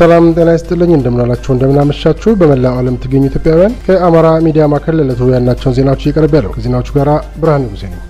ሰላም ጤና ይስጥልኝ። እንደምናላችሁ እንደምናመሻችሁ። በመላው ዓለም ትገኙ ኢትዮጵያውያን ከአማራ ሚዲያ ማዕከል ለዕለቱ ያልናቸውን ዜናዎች እየቀረብ ያለው ከዜናዎቹ ጋር ብርሃን ንጉሴ ነኝ።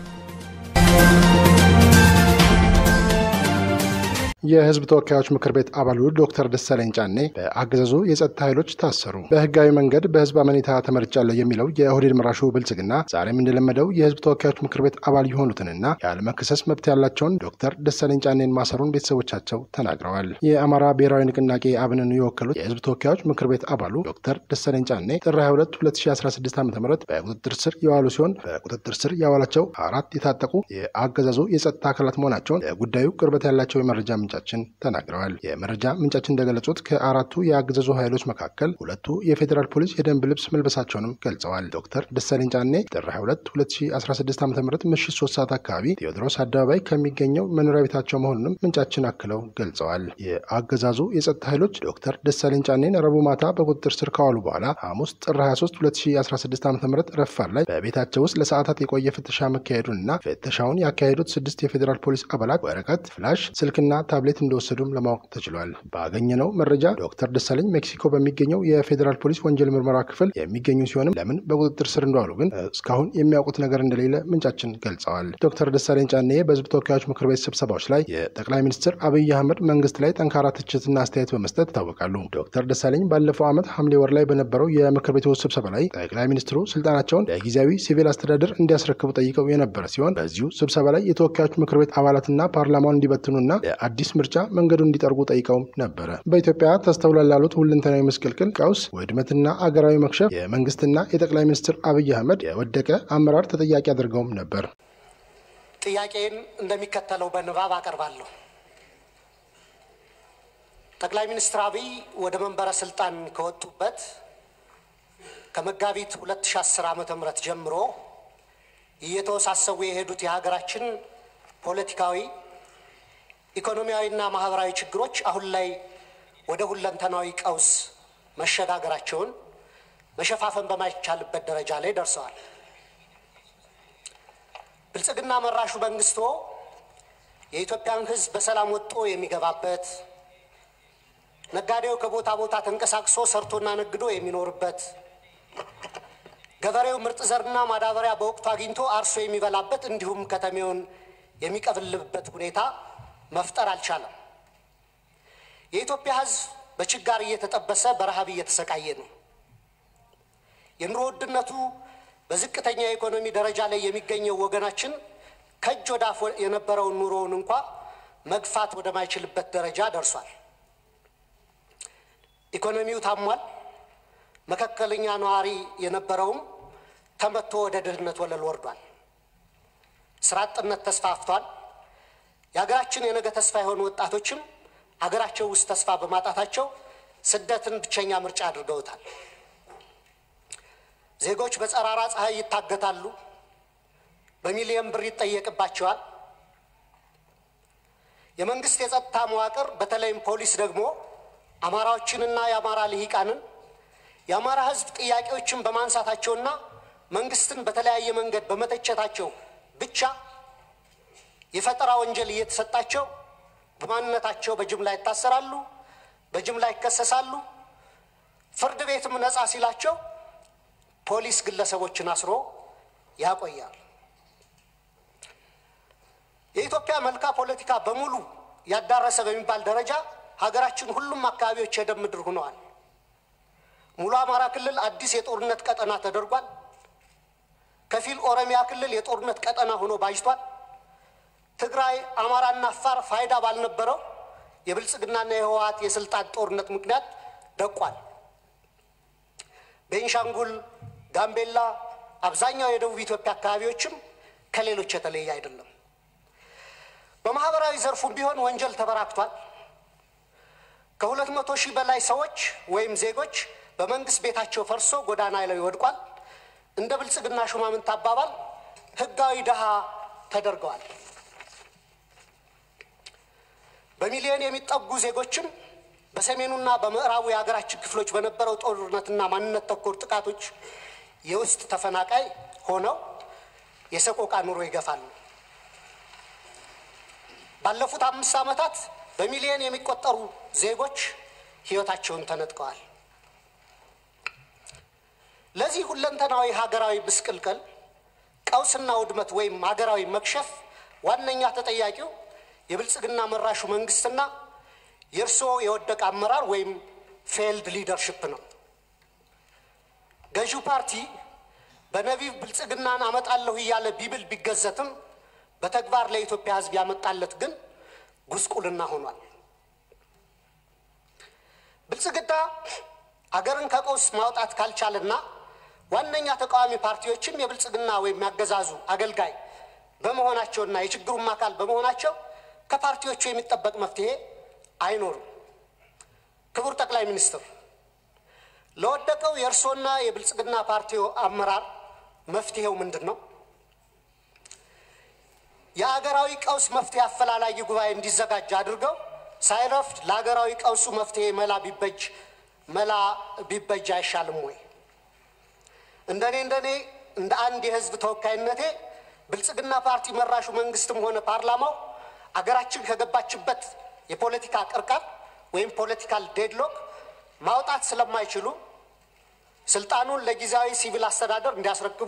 የህዝብ ተወካዮች ምክር ቤት አባሉ ዶክተር ደሳለኝ ጫኔ በአገዛዙ የጸጥታ ኃይሎች ታሰሩ። በህጋዊ መንገድ በህዝብ አመኔታ ተመርጫለሁ የሚለው የኦህዴድ መራሹ ብልጽግና ዛሬም እንደለመደው የህዝብ ተወካዮች ምክር ቤት አባል የሆኑትንና ያለመከሰስ መብት ያላቸውን ዶክተር ደሳለኝ ጫኔን ማሰሩን ቤተሰቦቻቸው ተናግረዋል። የአማራ ብሔራዊ ንቅናቄ አብንን የወከሉት የህዝብ ተወካዮች ምክር ቤት አባሉ ዶክተር ደሳለኝ ጫኔ ጥር 22 2016 ዓ ም በቁጥጥር ስር የዋሉ ሲሆን በቁጥጥር ስር ያዋላቸው አራት የታጠቁ የአገዛዙ የጸጥታ አካላት መሆናቸውን ለጉዳዩ ቅርበት ያላቸው የመረጃ ምንጫ ምንጫችን ተናግረዋል። የመረጃ ምንጫችን እንደገለጹት ከአራቱ የአገዛዙ ኃይሎች መካከል ሁለቱ የፌዴራል ፖሊስ የደንብ ልብስ መልበሳቸውንም ገልጸዋል። ዶክተር ደሳለኝ ጫኔ ጥር 22 2016 ዓ ም ምሽት 3 ሰዓት አካባቢ ቴዎድሮስ አደባባይ ከሚገኘው መኖሪያ ቤታቸው መሆኑንም ምንጫችን አክለው ገልጸዋል። የአገዛዙ የጸጥታ ኃይሎች ዶክተር ደሳለኝ ጫኔን ረቡዕ ማታ በቁጥጥር ስር ከዋሉ በኋላ ሐሙስ ጥር 23 2016 ዓ ም ረፋድ ላይ በቤታቸው ውስጥ ለሰዓታት የቆየ ፍተሻ መካሄዱንና ፍተሻውን ያካሄዱት ስድስት የፌዴራል ፖሊስ አባላት ወረቀት፣ ፍላሽ፣ ስልክና ታብሌት እንደወሰዱም ለማወቅ ተችሏል። ባገኘነው መረጃ ዶክተር ደሳለኝ ሜክሲኮ በሚገኘው የፌዴራል ፖሊስ ወንጀል ምርመራ ክፍል የሚገኙ ሲሆንም ለምን በቁጥጥር ስር እንደዋሉ ግን እስካሁን የሚያውቁት ነገር እንደሌለ ምንጫችን ገልጸዋል። ዶክተር ደሳለኝ ጫኔ በህዝብ ተወካዮች ምክር ቤት ስብሰባዎች ላይ የጠቅላይ ሚኒስትር አብይ አህመድ መንግስት ላይ ጠንካራ ትችትና አስተያየት በመስጠት ይታወቃሉ። ዶክተር ደሳለኝ ባለፈው ዓመት ሐምሌ ወር ላይ በነበረው የምክር ቤቱ ስብሰባ ላይ ጠቅላይ ሚኒስትሩ ስልጣናቸውን ለጊዜያዊ ሲቪል አስተዳደር እንዲያስረክቡ ጠይቀው የነበረ ሲሆን በዚሁ ስብሰባ ላይ የተወካዮች ምክር ቤት አባላትና ፓርላማውን እንዲበትኑና ለአዲስ ምርጫ መንገዱን እንዲጠርጉ ጠይቀው ነበረ። በኢትዮጵያ ተስተውሏል ላሉት ሁለንተናዊ ምስቅልቅል፣ ቀውስ፣ ውድመትና አገራዊ መክሸፍ የመንግስትና የጠቅላይ ሚኒስትር አብይ አህመድ የወደቀ አመራር ተጠያቂ አድርገውም ነበር። ጥያቄን እንደሚከተለው በንባብ አቀርባለሁ። ጠቅላይ ሚኒስትር አብይ ወደ መንበረ ስልጣን ከወጡበት ከመጋቢት 2010 ዓ ም ጀምሮ እየተወሳሰቡ የሄዱት የሀገራችን ፖለቲካዊ ኢኮኖሚያዊና ማህበራዊ ችግሮች አሁን ላይ ወደ ሁለንተናዊ ቀውስ መሸጋገራቸውን መሸፋፈን በማይቻልበት ደረጃ ላይ ደርሰዋል። ብልጽግና መራሹ መንግስቶ የኢትዮጵያን ሕዝብ በሰላም ወጥቶ የሚገባበት፣ ነጋዴው ከቦታ ቦታ ተንቀሳቅሶ ሰርቶና ነግዶ የሚኖርበት፣ ገበሬው ምርጥ ዘርና ማዳበሪያ በወቅቱ አግኝቶ አርሶ የሚበላበት እንዲሁም ከተሜውን የሚቀብልበት ሁኔታ መፍጠር አልቻለም። የኢትዮጵያ ሕዝብ በችጋር እየተጠበሰ በረሃብ እየተሰቃየ ነው። የኑሮ ውድነቱ በዝቅተኛ የኢኮኖሚ ደረጃ ላይ የሚገኘው ወገናችን ከእጅ ወደ አፍ የነበረውን ኑሮውን እንኳ መግፋት ወደማይችልበት ደረጃ ደርሷል። ኢኮኖሚው ታሟል። መካከለኛ ነዋሪ የነበረውም ተመቶ ወደ ድህነት ወለል ወርዷል። ስራ አጥነት ተስፋፍቷል። የሀገራችን የነገ ተስፋ የሆኑ ወጣቶችም ሀገራቸው ውስጥ ተስፋ በማጣታቸው ስደትን ብቸኛ ምርጫ አድርገውታል። ዜጎች በጸራራ ፀሐይ ይታገታሉ። በሚሊዮን ብር ይጠየቅባቸዋል። የመንግስት የጸጥታ መዋቅር በተለይም ፖሊስ ደግሞ አማራዎችንና የአማራ ልሂቃንን የአማራ ሕዝብ ጥያቄዎችን በማንሳታቸውና መንግስትን በተለያየ መንገድ በመተቸታቸው ብቻ የፈጠራ ወንጀል እየተሰጣቸው በማንነታቸው በጅምላ ይታሰራሉ፣ በጅምላ ይከሰሳሉ። ፍርድ ቤትም ነፃ ሲላቸው ፖሊስ ግለሰቦችን አስሮ ያቆያል። የኢትዮጵያ መልካ ፖለቲካ በሙሉ ያዳረሰ በሚባል ደረጃ ሀገራችን ሁሉም አካባቢዎች የደም ምድር ሆነዋል። ሙሉ አማራ ክልል አዲስ የጦርነት ቀጠና ተደርጓል። ከፊል ኦሮሚያ ክልል የጦርነት ቀጠና ሆኖ ባጅቷል። ትግራይ፣ አማራና አፋር ፋይዳ ባልነበረው የብልጽግናና የህወሓት የስልጣን ጦርነት ምክንያት ደቋል። ቤንሻንጉል፣ ጋምቤላ፣ አብዛኛው የደቡብ ኢትዮጵያ አካባቢዎችም ከሌሎች የተለየ አይደለም። በማህበራዊ ዘርፉም ቢሆን ወንጀል ተበራክቷል። ከሁለት መቶ ሺህ በላይ ሰዎች ወይም ዜጎች በመንግስት ቤታቸው ፈርሶ ጎዳና ላይ ወድቋል። እንደ ብልጽግና ሹማምንት አባባል ህጋዊ ድሃ ተደርገዋል። በሚሊዮን የሚጠጉ ዜጎችም በሰሜኑና በምዕራቡ የሀገራችን ክፍሎች በነበረው ጦርነትና ማንነት ተኮር ጥቃቶች የውስጥ ተፈናቃይ ሆነው የሰቆቃ ኑሮ ይገፋሉ። ባለፉት አምስት ዓመታት በሚሊዮን የሚቆጠሩ ዜጎች ሕይወታቸውን ተነጥቀዋል። ለዚህ ሁለንተናዊ ሀገራዊ ምስቅልቅል ቀውስና ውድመት ወይም ሀገራዊ መክሸፍ ዋነኛ ተጠያቂው የብልጽግና መራሹ መንግስትና የእርስዎ የወደቀ አመራር ወይም ፌልድ ሊደርሽፕ ነው። ገዢው ፓርቲ በነቢብ ብልጽግናን አመጣለሁ እያለ ቢብል ቢገዘትም በተግባር ለኢትዮጵያ ሕዝብ ያመጣለት ግን ጉስቁልና ሆኗል። ብልጽግና አገርን ከቀውስ ማውጣት ካልቻለና ዋነኛ ተቃዋሚ ፓርቲዎችም የብልጽግና ወይም ያገዛዙ አገልጋይ በመሆናቸውና የችግሩም አካል በመሆናቸው ከፓርቲዎቹ የሚጠበቅ መፍትሄ አይኖርም። ክቡር ጠቅላይ ሚኒስትር፣ ለወደቀው የእርስዎና የብልጽግና ፓርቲው አመራር መፍትሄው ምንድን ነው? የሀገራዊ ቀውስ መፍትሄ አፈላላጊ ጉባኤ እንዲዘጋጅ አድርገው ሳይረፍድ ለሀገራዊ ቀውሱ መፍትሄ መላ ቢበጅ መላ ቢበጅ አይሻልም ወይ? እንደኔ እንደኔ እንደ አንድ የህዝብ ተወካይነቴ ብልጽግና ፓርቲ መራሹ መንግስትም ሆነ ፓርላማው አገራችን ከገባችበት የፖለቲካ ቅርቃር ወይም ፖለቲካል ዴድሎክ ማውጣት ስለማይችሉ ስልጣኑን ለጊዜያዊ ሲቪል አስተዳደር እንዲያስረክቡ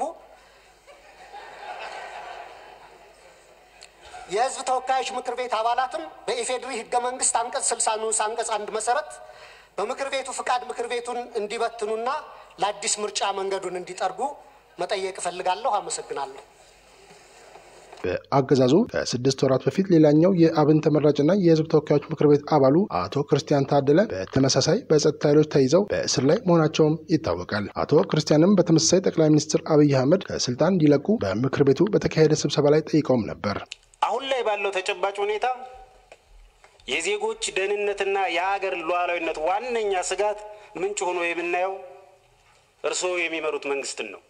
የህዝብ ተወካዮች ምክር ቤት አባላትም በኢፌዴሪ ህገ መንግስት አንቀጽ ስልሳ ንዑስ አንቀጽ አንድ መሰረት በምክር ቤቱ ፍቃድ ምክር ቤቱን እንዲበትኑና ለአዲስ ምርጫ መንገዱን እንዲጠርጉ መጠየቅ እፈልጋለሁ። አመሰግናለሁ። በአገዛዙ ከስድስት ወራት በፊት ሌላኛው የአብን ተመራጭና የህዝብ ተወካዮች ምክር ቤት አባሉ አቶ ክርስቲያን ታደለ በተመሳሳይ በጸጥታ ኃይሎች ተይዘው በእስር ላይ መሆናቸውም ይታወቃል። አቶ ክርስቲያንም በተመሳሳይ ጠቅላይ ሚኒስትር አብይ አህመድ ከስልጣን እንዲለቁ በምክር ቤቱ በተካሄደ ስብሰባ ላይ ጠይቀውም ነበር። አሁን ላይ ባለው ተጨባጭ ሁኔታ የዜጎች ደህንነትና የሀገር ሉዓላዊነት ዋነኛ ስጋት ምንጭ ሆኖ የምናየው እርስዎ የሚመሩት መንግስትን ነው።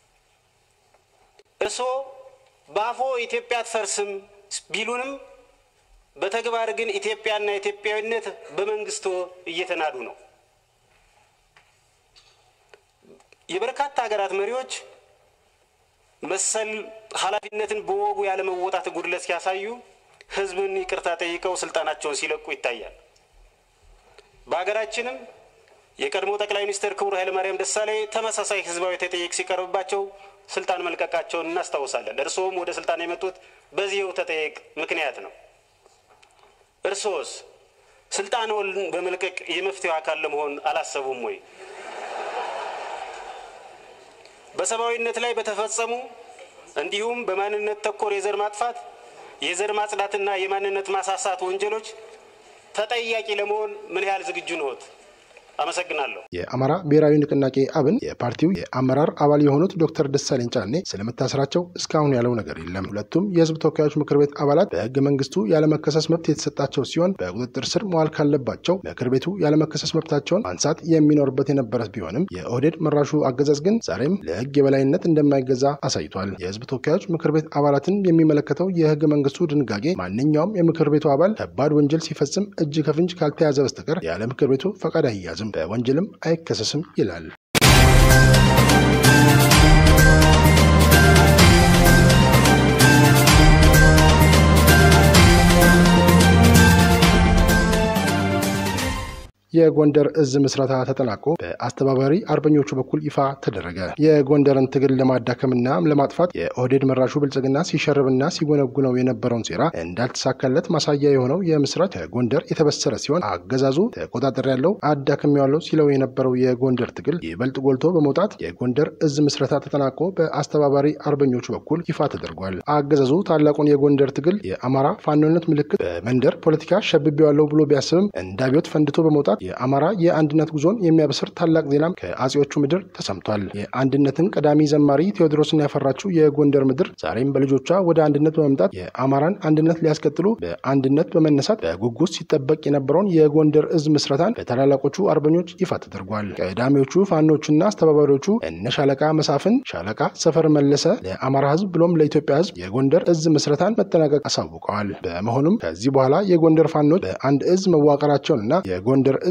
እርስዎ በአፎ ኢትዮጵያ አትፈርስም ቢሉንም በተግባር ግን ኢትዮጵያና ኢትዮጵያዊነት በመንግስቶ እየተናዱ ነው። የበርካታ ሀገራት መሪዎች መሰል ኃላፊነትን በወጉ ያለመወጣት ጉድለት ሲያሳዩ ህዝብን ይቅርታ ጠይቀው ስልጣናቸውን ሲለቁ ይታያል። በሀገራችንም የቀድሞ ጠቅላይ ሚኒስትር ክቡር ኃይለማርያም ደሳለኝ ተመሳሳይ ህዝባዊ ተጠየቅ ሲቀርብባቸው ስልጣን መልቀቃቸውን እናስታውሳለን። እርስዎም ወደ ስልጣን የመጡት በዚህው ተጠየቅ ምክንያት ነው። እርስዎስ ስልጣንዎን በመልቀቅ የመፍትሄው አካል ለመሆን አላሰቡም ወይ? በሰብአዊነት ላይ በተፈጸሙ እንዲሁም በማንነት ተኮር የዘር ማጥፋት፣ የዘር ማጽዳትና የማንነት ማሳሳት ወንጀሎች ተጠያቂ ለመሆን ምን ያህል ዝግጁ ነዎት? አመሰግናለሁ። የአማራ ብሔራዊ ንቅናቄ አብን የፓርቲው የአመራር አባል የሆኑት ዶክተር ደሳለኝ ጫኔ ስለመታሰራቸው እስካሁን ያለው ነገር የለም። ሁለቱም የህዝብ ተወካዮች ምክር ቤት አባላት በህገ መንግስቱ ያለመከሰስ መብት የተሰጣቸው ሲሆን በቁጥጥር ስር መዋል ካለባቸው ምክር ቤቱ ያለመከሰስ መብታቸውን ማንሳት የሚኖርበት የነበረ ቢሆንም የኦህዴድ መራሹ አገዛዝ ግን ዛሬም ለህግ የበላይነት እንደማይገዛ አሳይቷል። የህዝብ ተወካዮች ምክር ቤት አባላትን የሚመለከተው የህገ መንግስቱ ድንጋጌ ማንኛውም የምክር ቤቱ አባል ከባድ ወንጀል ሲፈጽም እጅ ከፍንጅ ካልተያዘ በስተቀር ያለ ምክር ቤቱ ፈቃድ አይያዝም በወንጀልም አይከሰስም ይላል። የጎንደር እዝ ምስረታ ተጠናቆ በአስተባባሪ አርበኞቹ በኩል ይፋ ተደረገ። የጎንደርን ትግል ለማዳከምና ለማጥፋት የኦህዴድ መራሹ ብልጽግና ሲሸርብና ሲጎነጉነው የነበረውን ሴራ እንዳልተሳካለት ማሳያ የሆነው የምስራት ከጎንደር የተበሰረ ሲሆን አገዛዙ ተቆጣጠር ያለው አዳክም ያለው ሲለው የነበረው የጎንደር ትግል ይበልጥ ጎልቶ በመውጣት የጎንደር እዝ ምስረታ ተጠናቆ በአስተባባሪ አርበኞቹ በኩል ይፋ ተደርጓል። አገዛዙ ታላቁን የጎንደር ትግል የአማራ ፋኖነት ምልክት በመንደር ፖለቲካ ሸብቤዋለሁ ብሎ ቢያስብም እንደ አብዮት ፈንድቶ በመውጣት የአማራ የአንድነት ጉዞን የሚያበስር ታላቅ ዜናም ከአጼዎቹ ምድር ተሰምቷል። የአንድነትን ቀዳሚ ዘማሪ ቴዎድሮስን ያፈራችው የጎንደር ምድር ዛሬም በልጆቿ ወደ አንድነት በመምጣት የአማራን አንድነት ሊያስቀጥሉ በአንድነት በመነሳት በጉጉት ሲጠበቅ የነበረውን የጎንደር እዝ ምስረታን በታላላቆቹ አርበኞች ይፋ ተደርጓል። ቀዳሚዎቹ ፋኖቹና አስተባባሪዎቹ እነ ሻለቃ መሳፍን፣ ሻለቃ ሰፈር መለሰ ለአማራ ሕዝብ ብሎም ለኢትዮጵያ ሕዝብ የጎንደር እዝ ምስረታን መጠናቀቅ አሳውቀዋል። በመሆኑም ከዚህ በኋላ የጎንደር ፋኖች በአንድ እዝ መዋቀራቸውንና የጎንደር እዝ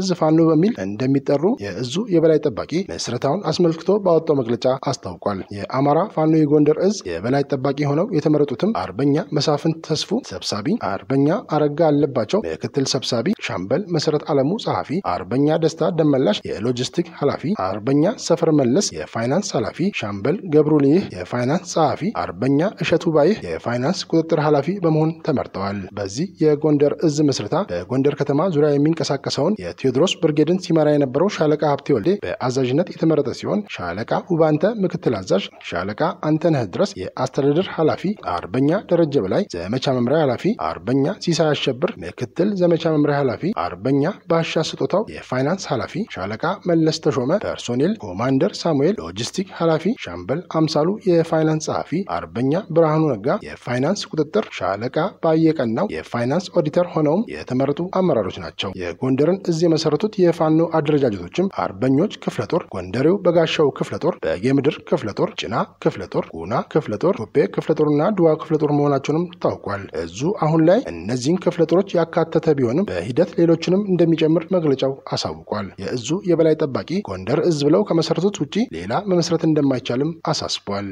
እዝ ፋኖ በሚል እንደሚጠሩ የእዙ የበላይ ጠባቂ ምስረታውን አስመልክቶ ባወጣው መግለጫ አስታውቋል። የአማራ ፋኖ የጎንደር እዝ የበላይ ጠባቂ ሆነው የተመረጡትም አርበኛ መሳፍንት ተስፉ ሰብሳቢ፣ አርበኛ አረጋ አለባቸው ምክትል ሰብሳቢ፣ ሻምበል መሰረት አለሙ ጸሐፊ፣ አርበኛ ደስታ ደመላሽ የሎጂስቲክ ኃላፊ፣ አርበኛ ሰፈር መለስ የፋይናንስ ኃላፊ፣ ሻምበል ገብሩ ልይህ የፋይናንስ ጸሐፊ፣ አርበኛ እሸቱ ባይህ የፋይናንስ ቁጥጥር ኃላፊ በመሆን ተመርጠዋል። በዚህ የጎንደር እዝ ምስረታ በጎንደር ከተማ ዙሪያ የሚንቀሳቀሰውን የቴዎድሮስ ብርጌድን ሲመራ የነበረው ሻለቃ ሀብቴ ወልዴ በአዛዥነት የተመረጠ ሲሆን ሻለቃ ውባንተ ምክትል አዛዥ፣ ሻለቃ አንተነህ ድረስ የአስተዳደር ኃላፊ፣ አርበኛ ደረጀ በላይ ዘመቻ መምሪያ ኃላፊ፣ አርበኛ ሲሳይ አሸብር ምክትል ዘመቻ መምሪያ ኃላፊ፣ አርበኛ ባሻ ስጦታው የፋይናንስ ኃላፊ፣ ሻለቃ መለስ ተሾመ ፐርሶኔል፣ ኮማንደር ሳሙኤል ሎጂስቲክ ኃላፊ፣ ሻምበል አምሳሉ የፋይናንስ ጸሐፊ፣ አርበኛ ብርሃኑ ነጋ የፋይናንስ ቁጥጥር፣ ሻለቃ ባየቀናው የፋይናንስ ኦዲተር ሆነውም የተመረጡ አመራሮች ናቸው። የጎንደርን እዝ የመሰረቱት የፋኖ አደረጃጀቶችም አርበኞች ክፍለ ጦር፣ ጎንደሬው በጋሻው ክፍለ ጦር፣ በጌምድር ክፍለ ጦር፣ ጭና ክፍለ ጦር፣ ጉና ክፍለ ጦር፣ ቶፔ ክፍለ ጦርና ድዋ ክፍለ ጦር መሆናቸውንም ታውቋል። እዙ አሁን ላይ እነዚህን ክፍለ ጦሮች ያካተተ ቢሆንም በሂደት ሌሎችንም እንደሚጨምር መግለጫው አሳውቋል። የእዙ የበላይ ጠባቂ ጎንደር እዝ ብለው ከመሰረቱት ውጪ ሌላ መመስረት እንደማይቻልም አሳስቧል።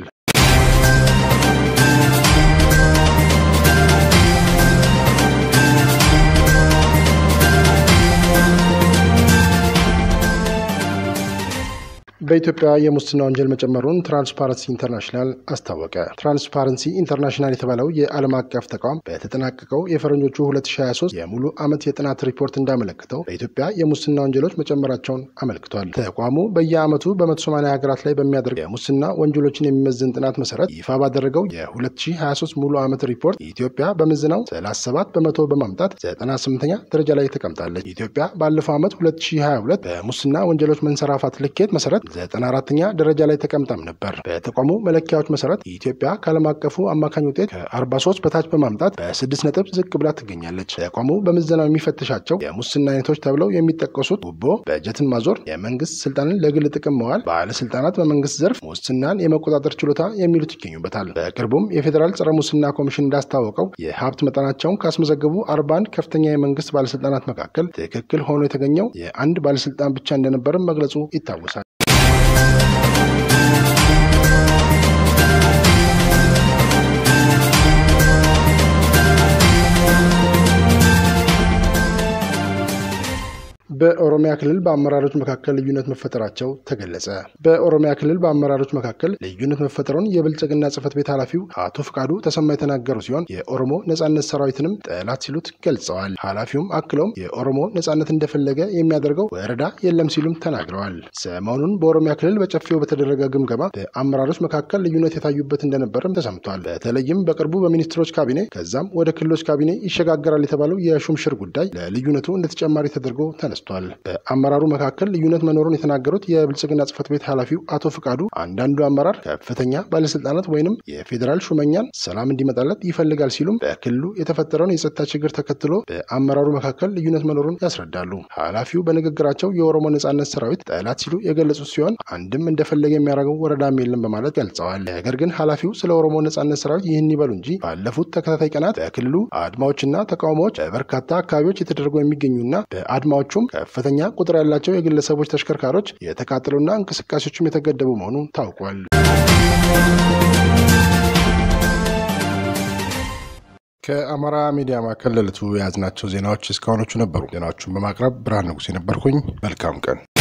በኢትዮጵያ የሙስና ወንጀል መጨመሩን ትራንስፓረንሲ ኢንተርናሽናል አስታወቀ። ትራንስፓረንሲ ኢንተርናሽናል የተባለው የዓለም አቀፍ ተቋም በተጠናቀቀው የፈረንጆቹ 2023 የሙሉ ዓመት የጥናት ሪፖርት እንዳመለክተው በኢትዮጵያ የሙስና ወንጀሎች መጨመራቸውን አመልክቷል። ተቋሙ በየዓመቱ በ180 ሀገራት ላይ በሚያደርገው የሙስና ወንጀሎችን የሚመዝን ጥናት መሰረት ይፋ ባደረገው የ2023 ሙሉ ዓመት ሪፖርት ኢትዮጵያ በምዘናው 37 በመቶ በማምጣት 98ኛ ደረጃ ላይ ተቀምጣለች። ኢትዮጵያ ባለፈው ዓመት 2022 በሙስና ወንጀሎች መንሰራፋት ልኬት መሰረት 94ኛ ደረጃ ላይ ተቀምጣም ነበር። በተቋሙ መለኪያዎች መሰረት ኢትዮጵያ ከዓለም አቀፉ አማካኝ ውጤት ከ43 በታች በማምጣት በስድስት ነጥብ ዝቅ ብላ ትገኛለች። ተቋሙ በምዘናው የሚፈትሻቸው የሙስና አይነቶች ተብለው የሚጠቀሱት ጉቦ፣ በጀትን ማዞር፣ የመንግስት ስልጣንን ለግል ጥቅም መዋል፣ ባለስልጣናት በመንግስት ዘርፍ ሙስናን የመቆጣጠር ችሎታ የሚሉት ይገኙበታል። በቅርቡም የፌዴራል ጸረ ሙስና ኮሚሽን እንዳስታወቀው የሀብት መጠናቸውን ካስመዘገቡ 41 ከፍተኛ የመንግስት ባለስልጣናት መካከል ትክክል ሆኖ የተገኘው የአንድ ባለስልጣን ብቻ እንደነበርም መግለጹ ይታወሳል። በኦሮሚያ ክልል በአመራሮች መካከል ልዩነት መፈጠራቸው ተገለጸ። በኦሮሚያ ክልል በአመራሮች መካከል ልዩነት መፈጠሩን የብልጽግና ጽህፈት ቤት ኃላፊው አቶ ፍቃዱ ተሰማ የተናገሩ ሲሆን የኦሮሞ ነጻነት ሰራዊትንም ጠላት ሲሉት ገልጸዋል። ኃላፊውም አክለውም የኦሮሞ ነጻነት እንደፈለገ የሚያደርገው ወረዳ የለም ሲሉም ተናግረዋል። ሰሞኑን በኦሮሚያ ክልል በጨፌው በተደረገ ግምገማ በአመራሮች መካከል ልዩነት የታዩበት እንደነበርም ተሰምቷል። በተለይም በቅርቡ በሚኒስትሮች ካቢኔ ከዛም ወደ ክልሎች ካቢኔ ይሸጋገራል የተባለው የሹምሽር ጉዳይ ለልዩነቱ እንደ ተጨማሪ ተደርጎ ተነስቷል። በአመራሩ መካከል ልዩነት መኖሩን የተናገሩት የብልጽግና ጽህፈት ቤት ኃላፊው አቶ ፍቃዱ አንዳንዱ አመራር ከፍተኛ ባለስልጣናት ወይንም የፌዴራል ሹመኛን ሰላም እንዲመጣለት ይፈልጋል ሲሉም በክልሉ የተፈጠረውን የጸጥታ ችግር ተከትሎ በአመራሩ መካከል ልዩነት መኖሩን ያስረዳሉ። ኃላፊው በንግግራቸው የኦሮሞ ነጻነት ሰራዊት ጠላት ሲሉ የገለጹት ሲሆን አንድም እንደፈለገ የሚያደርገው ወረዳም የለም በማለት ገልጸዋል። ነገር ግን ኃላፊው ስለ ኦሮሞ ነጻነት ሰራዊት ይህን ይበሉ እንጂ ባለፉት ተከታታይ ቀናት በክልሉ አድማዎችና ተቃውሞዎች በበርካታ አካባቢዎች የተደረጉ የሚገኙና በአድማዎቹም ከፍተኛ ቁጥር ያላቸው የግለሰቦች ተሽከርካሪዎች የተቃጠሉና እንቅስቃሴዎችም የተገደቡ መሆኑ ታውቋል። ከአማራ ሚዲያ ማዕከል ለዕለቱ የያዝናቸው ዜናዎች እስካሁኖቹ ነበሩ። ዜናዎቹን በማቅረብ ብርሃን ንጉሥ የነበርኩኝ። መልካም ቀን